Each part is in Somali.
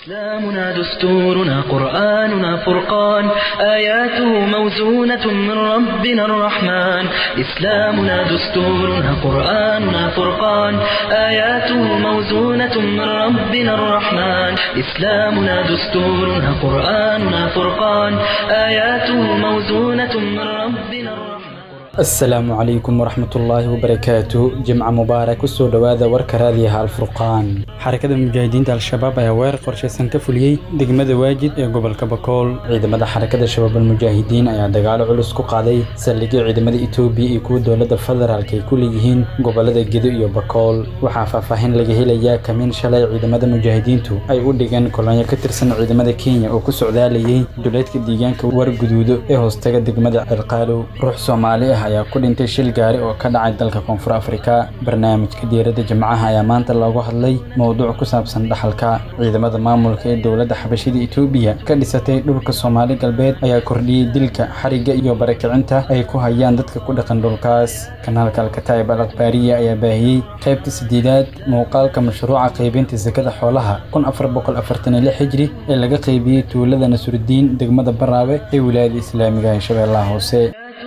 إسلامنا دستورنا قرآننا فرقان آياته موزونة من ربنا الرحمن إسلامنا دستورنا قرآننا فرقان آياته موزونة من ربنا الرحمن إسلامنا دستورنا قرآننا فرقان آياته موزونة من ربنا الرحمن asalaamu calaykum waraxmatullaahi wabarakaatu jimca mubaarak kusoo dhowaada warka raadiyaha alfurqaan xarakada mujaahidiinta al-shabaab ayaa weerar qorshaysan ka fuliyey degmada waajid ee gobolka bakool ciidamada xarakada shabaab almujaahidiin ayaa dagaalo culus ku qaaday saldhigyo ciidamada etoobiya iyo kuwa dowladda federaalk ay ku leeyihiin gobolada gedo iyo bakool waxaa faahfaahin laga helayaa kamiin shalay ciidamada mujaahidiintu ay u dhigeen kolonyo ka tirsan ciidamada kenya oo ku socdaalayay duleedka deegaanka warguduudo ee hoostaga degmada cirqaalow ruux soomaali ah ayaa ku dhintay shil gaari oo ka dhacay dalka koonfur afrika barnaamijka diiradda jimcaha ayaa maanta loogu hadlay mowduuc ku saabsan dhaxalka ciidamada maamulka ee dowladda xabashida etoobiya ka dhisatay dhulka soomaali galbeed ayaa kordhiyey dilka xarigga iyo barakicinta ay ku hayaan dadka ku dhaqan dhulkaas kanaalka alkataib al akhbaariya ayaa baahiyey qaybta sideedaad muuqaalka mashruuca qaybinta sakada xoolaha kun afar boqol afartan iyo lix hijri ee laga qaybiyey tuulada nasrudiin degmada baraawe ee wilaayada islaamiga ee shabeellaha hoose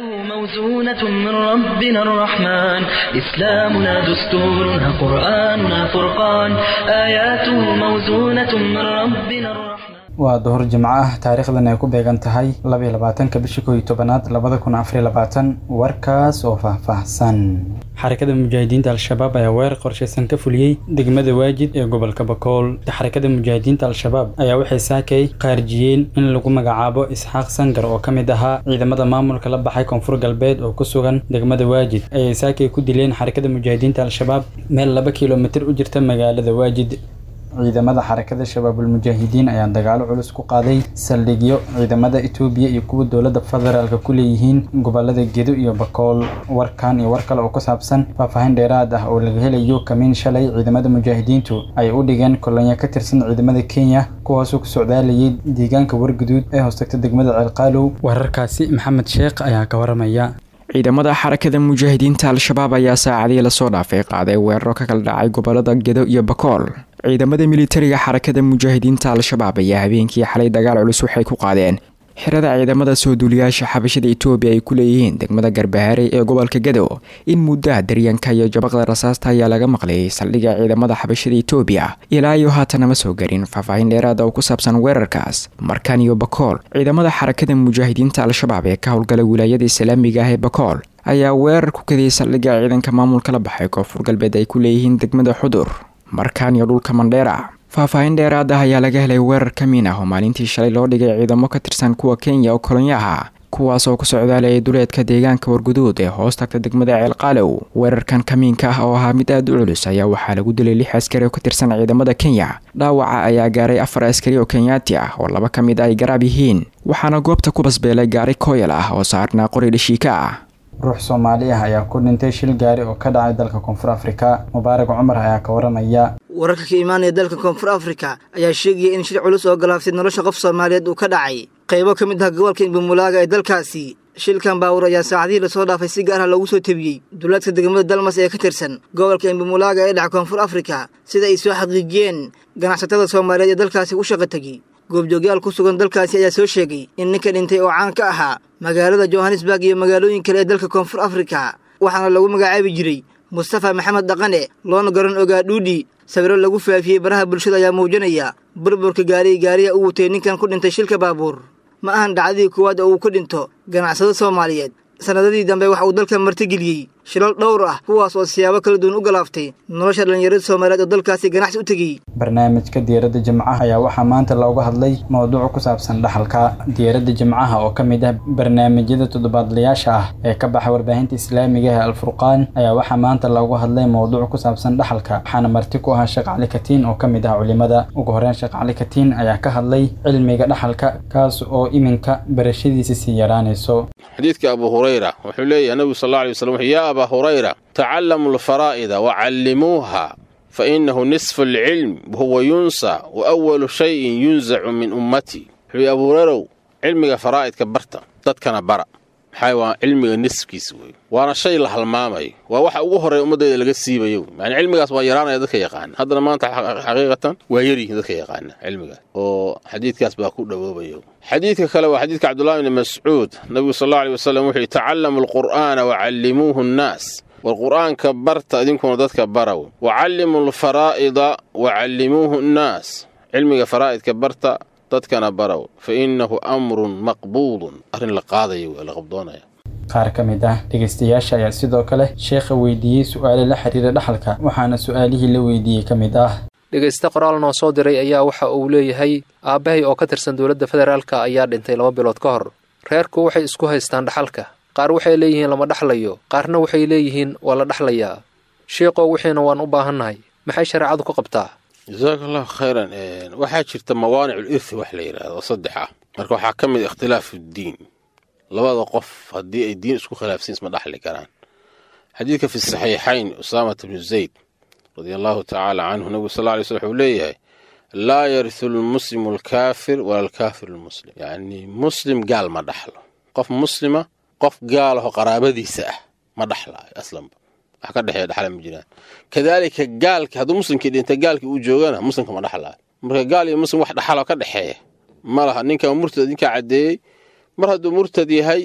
موزونة من ربنا الرحمن إسلامنا دستورنا قرآننا فرقان آياته موزونة من ربنا الرحمن waa duhur jimco ah taariikhdan ay ku beegan tahay labaiyo labaatanka bisha kooiyo tobanaad labada kun afariyo labaatan warkaas oo faahfaahsan xarakada mujaahidiinta al-shabaab ayaa weerar qorshaysan ka fuliyey degmada waajid ee gobolka bakool xarakada mujaahidiinta al-shabaab ayaa waxay saakay qaarjiyeen in lagu magacaabo isxaaq sangar oo ka mid ahaa ciidamada maamulka la baxay koonfur galbeed oo ku sugan degmada waajid ayay saakay ku dileen xarakada mujaahidiinta al-shabaab meel laba kilomitir u jirta magaalada waajid ciidamada xarakada shabaabulmujaahidiin ayaa dagaalo culus ku qaaday saldhigyo ciidamada etoobiya iyo kuwa dowladda federaalka ku leeyihiin gobolada gedo iyo bakool warkan iyo war kale oo ku saabsan faahfaahin dheeraad ah oo laga helayo kamiin shalay ciidamada mujaahidiintu ay u dhigeen kolonyo ka tirsan ciidamada kenya kuwaasoo ku socdaalayay deegaanka warguduud ee hoostagta degmada ceelqaalow wararkaasi maxamed sheekh ayaa ka waramaya ciidamada xarakada mujaahidiinta al-shabaab ayaa saacadii lasoo dhaafay qaaday weeraro ka kala dhacay gobolada gedo iyo bakool ciidamada militariga xarakada mujaahidiinta al-shabaab ayaa habeenkii xalay dagaal culus waxay ku qaadeen xirada ciidamada soo duuliyaasha xabashada etoobiya ay ku leeyihiin degmada garbaharey ee gobolka gedo in muddaha daryanka iyo jabaqda rasaasta ayaa laga maqlayay saldhigga ciidamada xabashada etoobiya ilaa iyo haatana ma soo garin faahfaahin dheeraada oo ku saabsan weerarkaas markan iyo bakool ciidamada xarakada mujaahidiinta al-shabaab ee ka howlgala wilaayada islaamiga ah ee bakool ayaa weerar ku kadiyay saldhigga ciidanka maamulka la baxay koonfur galbeed ay ku leeyihiin degmada xudur markaan iyo dhulka mandheera faahfaahin dheeraad ah ayaa laga helay weerar ka miin ah oo maalintii shalay loo dhigay ciidamo ka tirsan kuwa kenya oo kolonyo ah kuwaas oo ku socdaalayay duleedka deegaanka warguduud ee hoos tagta degmada ceelqaalow weerarkan kamiinka ah oo ahaa mid aada u culus ayaa waxaa lagu dilay lix askari oo ka tirsan ciidamada kenya dhaawaca ayaa gaaray afar askari oo kenyaati ah oo laba ka mid ay garaab yihiin waxaana goobta ku basbeelay gaari kooyal ah oo saarnaa qori dhashiika ah ruux soomaali ah ayaa ku dhintay shil gaari oo ka dhacay dalka koonfur afrika mubaarak cumar ayaa ka waramaya wararka ka imaanaya dalka koonfur afrika ayaa sheegaya in shil culus oo galaaftay nolosha qof soomaaliyeed uu ka dhacay qaybo ka mid ah gobolka imbumulaaga ee dalkaasi shilkan baawur ayaa saacadihii lasoo dhaafay si gaar ah loogu soo tebiyey duulaadka degmada dalmas ee ka tirsan gobolka imbumulaaga ee dhaca koonfur afrika sida ay soo xaqiijiyeen ganacsatada soomaaliyeed ee dalkaasi u shaqa tegey goobjoogyaal ku sugan dalkaasi ayaa soo sheegay in ninka dhintay oo caan ka ahaa magaalada johannesburg iyo magaalooyin kale ee dalka koonfur afrika waxaana lagu magacaabi jiray mustafa maxamed dhaqane loona garan ogaa dhuudhi sawiro lagu faafiyey baraha bulshada ayaa muujinaya burburka gaariyi gaariya u watay ninkan ku dhintay shilka baabuur ma ahan dhacdadii koowaad oo uu ka dhinto ganacsado soomaaliyeed sannadadii dambe waxa uu dalka martigeliyey shilal dhowr ah kuwaas oo siyaabo kala duwan u galaaftay nolosha dhallinyarada soomaaliyeed oo dalkaasi ganacsi u tegey barnaamijka diyaaradda jimcaha ayaa waxaa maanta looga hadlay mowduuc ku saabsan dhaxalka diyaaradda jimcaha oo ka mid ah barnaamijyada toddobaadlayaasha ah ee ka baxa warbaahinta islaamiga ee alfurqaan ayaa waxaa maanta looga hadlay mowduuc ku saabsan dhaxalka waxaana marti ku ahaa sheekh cali katiin oo ka mid ah culimada ugu horeyn sheekh cali katiin ayaa ka hadlay cilmiga dhaxalka kaas oo iminka barashadiisa sii yaraanayso xadiidka abu hurayra wuxuu leeyahay nabigu sal alla alay waslam yaa abaa hurayra tacallamu alfaraa'ida wacallimuuha fa innahu nisfu alcilm wahuwa yunsa wa awalu shayin yunsacu min ummatii wuxuu yihi abu hurayrow cilmiga faraa'idka barta dadkana bara maxaa waa cilmiga nisfkiisa wey waana shay la halmaamayo waa waxa ugu horreeya ummaddeeda laga siibayo yani cilmigaas waa yaraanaya dadka yaqaana haddana maanta xaqiiqatan waa yaryihiin dadka yaqaana cilmigaas oo xadiidkaas baa ku dhowoobayo xadiidka kale waa xadiidka cabdullahi bni mascuud nabigu sal allau aley wasalam wuxuu yihi tacallamu alqur'aana wacallimuuhu nnaas war qur'aanka barta idinkuna dadka baraw wacallimu alfaraa'ida wacallimuuhu nnaas cilmiga faraa'idka barta dadkana baraw fa innahu amrun maqbuudun arrin la qaadayo waa la qabdoonaya qaar ka mid ah dhegaystayaasha ayaa sidoo kale sheekha weydiiyey su'aale la xiriira dhaxalka waxaana su'aalihii la weydiiyey ka mid ah dhegayste qoraal noo soo diray ayaa waxa uu leeyahay aabbahay oo ka tirsan dowladda federaalka ayaa dhintay laba bilood ka hor reerku waxay isku haystaan dhaxalka qaar waxay leeyihiin lama dhaxlayo qaarna waxay leeyihiin waa la dhaxlayaa sheeqow wixiina waan u baahannahay maxay shareecadu ka qabtaa jasaaka allahu khayran waxaa jirta mawaanicul irthi wax la yidhaahdo oo saddex ah marka waxaa ka mid ikhtilaafu ddiin labada qof haddii ay diin isku khilaafsan isma dhaxli karaan xadiidka fi saxiixayn usaamata bnu zayd radia allahu tacaala canhu nabigu sal lla lay slam wuxuu leeyahay laa yarisu lmuslimu alkaafir wala alkaafiru lmuslim yacni muslim gaal ma dhaxlo qof muslima qof gaalaho qaraabadiisa ah ma dhaxlaayo aslanba wax ka dhexeeya dhaxla ma jiraan kadaalika gaalki hadduu muslimkii dhinta gaalkii uu joogana muslimka ma dhaxlaayo marka gaal iyo muslim wax dhaxaloo ka dhexeeya ma laha ninka murtad idinkaa caddeeyey mar hadduu murtad yahay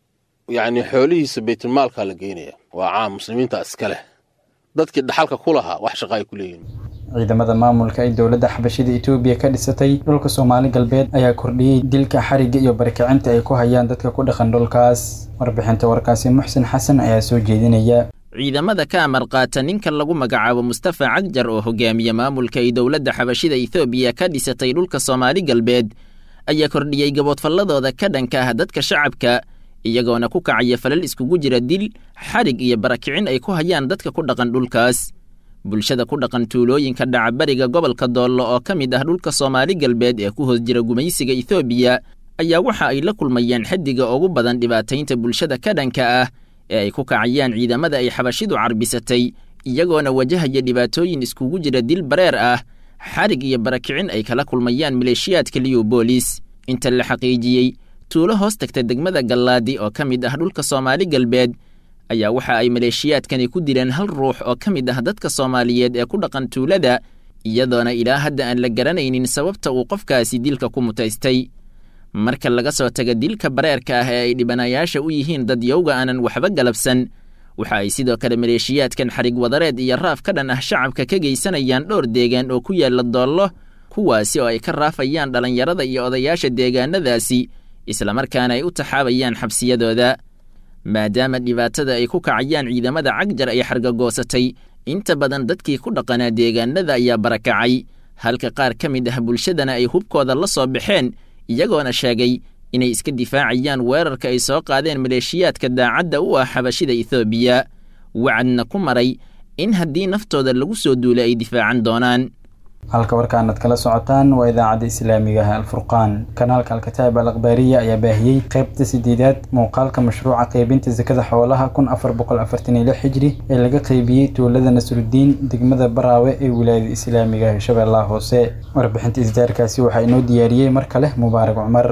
yacni xoolihiisa baytulmaalkaa la geynaya waa caam muslimiinta iska leh dadkii dhaxalka ku lahaa wax shaqa ay ku leeyihin ciidamada maamulka ay dowladda xabashida etoobiya ka dhisatay dhulka soomaali galbeed ayaa kordhiyey dilka xarigga iyo barkicinta ay ku hayaan dadka ku dhaqan dhulkaas warbixinta warkaasi muxsin xasan ayaa soo jeedinaya ciidamada ka amar qaata ninka lagu magacaabo mustafa cagjar oo hogaamiye maamulka ay dowladda xabashida etoobiya ka dhisatay dhulka soomaali galbeed ayaa kordhiyey gaboodfalladooda ka dhanka ah dadka shacabka iyagoona ku kacaya falal iskugu jira dil xarig iyo barakicin ay ku hayaan dadka ku dhaqan dhulkaas bulshada ku dhaqan tuulooyinka dhacabariga gobolka doollo oo ka mid ah dhulka soomaali galbeed ee ku hoos jira gumaysiga etoobiya ayaa waxa ay la kulmayaan xaddiga ugu badan dhibaataynta bulshada ka dhanka ah ee ay ku kacayaan ciidamada ay xabashidu carbisatay iyagoona wajahaya dhibaatooyin iskugu jira dil bareer ah xarig iyo barakicin ay kala kulmayaan maleeshiyaadka liyubolis inta la xaqiijiyey tuulo hoos tagta degmada gallaadi oo ka mid ah dhulka soomaali galbeed ayaa waxa ay maleeshiyaadkani ku dileen hal ruux oo ka mid ah dadka soomaaliyeed ee ku dhaqan tuulada iyadoona ilaa hadda aan la garanaynin sababta uu qofkaasi dilka ku mutaystay marka laga soo taga dilka bareerka ah ee ay dhibanayaasha u yihiin dad yowga aanan waxba galabsan waxa ay sidoo kale maleeshiyaadkan xarig wadareed iyo raaf ka dhan ah shacabka ka geysanayaan dhowr deegaan oo ku yaalla doollo kuwaasi oo ay ka raafayaan dhallinyarada iyo odayaasha deegaanadaasi islamarkaana ay u taxaabayaan xabsiyadooda maadaama dhibaatada ay ku kacayaan ciidamada cagjar ay xargagoosatay inta badan dadkii ku dhaqanaa deegaanada ayaa barakacay halka qaar ka mid ah bulshadana ay hubkooda la soo baxeen iyagoona sheegay inay iska difaacayaan weerarka ay soo qaadeen maleeshiyaadka daacadda u ah xabashida etoobiya wacadna ku maray in haddii naftooda lagu soo duulay ay difaacan doonaan halka warkaanad kala socotaan waa idaacadda islaamiga ah alfurqaan kanaalka alkataab al akhbaariya ayaa baahiyey qaybta sideedaad muuqaalka mashruuca qaybinta sakada xoolaha kun afar boqol afartan iyo lix xijri ee laga qaybiyey tuulada nasrudiin degmada baraawe ee wilaayada islaamiga ah shabeellaha hoose warbixinta isdaarkaasi waxaa inoo diyaariyey mar kale mubaarak cumar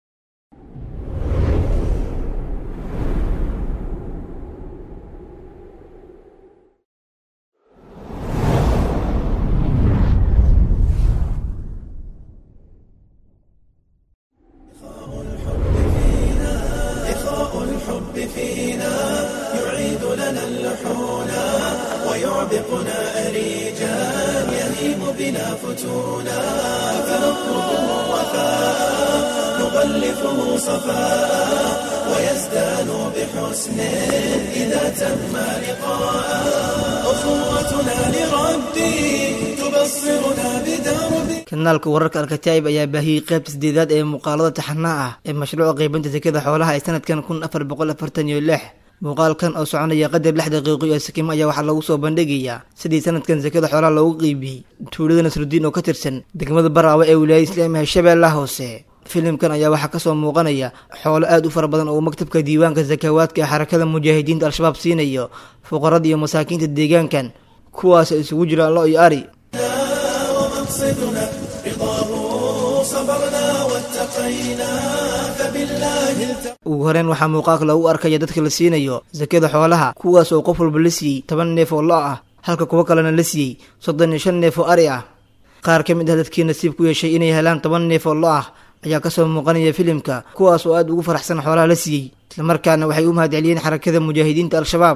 kanaalka wararka alkataa'ib ayaa baahiyey qaybta sideedaad ee muuqaalada taxanaa ah ee mashruuca qaybinta sakada xoolaha ee sanadkan kun afar boqol afartan iyo lix muuqaalkan oo soconaya qadar lix daqiiqo iyo sakimo ayaa waxaa lagu soo bandhigayaa sidii sanadkan sakada xoolaha loogu qeybiyey tuulada nasrudiin oo ka tirsan degmada baraawe ee wilaayada islaamiga shabeellaha hoose filimkan ayaa waxaa kasoo muuqanaya xoolo aad u fara badan oo maktabka diiwaanka sakawaadka ee xarakada mujaahidiinta al-shabaab siinayo fuqarada iyo masaakiinta deegaankan kuwaas isugu jiraan lo iyo ari ugu horeyn waxaa muuqaalka lagu arkaya dadka la siinayo sakada xoolaha kuwaas oo qof walba la siiyey toban neef oo lo ah halka kuwo kalena la siiyey soddon iyo shan neef oo ari ah qaar ka mid ah dadkii nasiib ku yeeshay inay helaan toban neef oo lo ah ayaa kasoo muuqanaya filimka kuwaas oo aada ugu faraxsan xoolaha la siiyey islamarkaana waxay u mahadceliyeen xarakada mujaahidiinta al-shabaab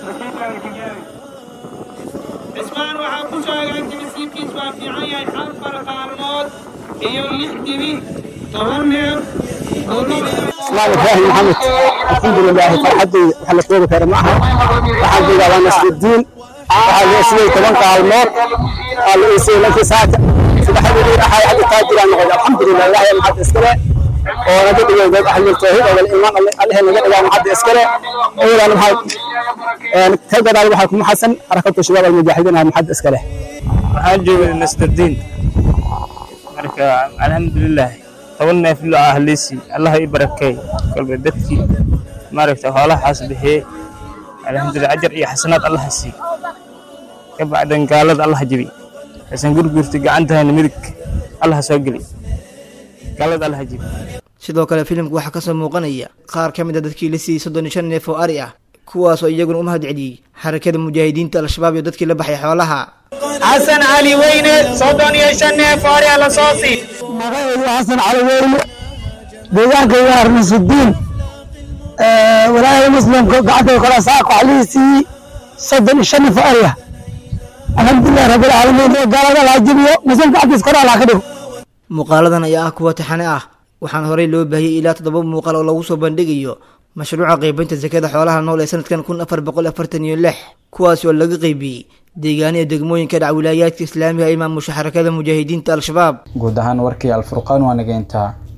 cismaan waxaa ku sheegay timisiibkiis waa fiican yahay afar maalmood iyo lix dibi toban neef oo اسلام ابراهيم محمد الحمد لله فرحتي وحلا كوبا كان معها waxaan joogaa waa nasrudiin waxaa loo siiyey toban qaalmood aa la ii siiyey lankii saaka saddexdii ahay hadda taajiraan noqday alxamdulilah ilaahay maxad iskale oo naga dhigay dad ahlul tawxiid oo iimaan allahe naga dhigaa maxad iskale awlan maxad ka gadaal waxaa kuma xasan xarakatu shabaab almujaahidiin ah maxad iskale waxaan joogay nasrudiin marka alxamdulilah toban neef lo ah liisi allah i barakeey kolba dadkii maaragta xoolahaas bixiyey alxamdulilah ajar iyo xasanaad allah sii ka bacdan gaalada allah jebi xasan gurgurta gacantahayna midig allah soo geli gaalada allah jebi sidoo kale filimka waxaa kasoo muuqanaya qaar ka mid a dadkii la siiyey soddon iyo shan neef oo ari ah kuwaas oo iyaguna u mahad celiyey xarakada mujaahidiinta al-shabaab iyo dadkii la baxay xoolaha xasan cali weyne soddon iyo shan neef oo ari ah la soo sii magacaydu xasan cali weyne deegaanka waa nasrudiin walaalaha muslimka gacanta kala saaq waxaa lii siiyey soddon iyo shan neef oo ari ah alxamdulilah rabbilcaalamiin ee gaalada laha jebiyo muslim gacantiis kor allah ka dhigo muuqaaladan ayaa ah kuwa taxane ah waxaana horey loo baahiyey ilaa toddoba muuqaal oo lagu soo bandhigayo mashruuca qaybinta sakada xoolaha nool ee sanadkan kun afar boqol afartan iyo lix kuwaasi oo laga qaybiyey deegaaniya degmooyinka dhac wilaayaadka islaamiga ee maamusha xarakada mujaahidiinta al-shabaab guud ahaan warkii alfurqaan waa nageyntaa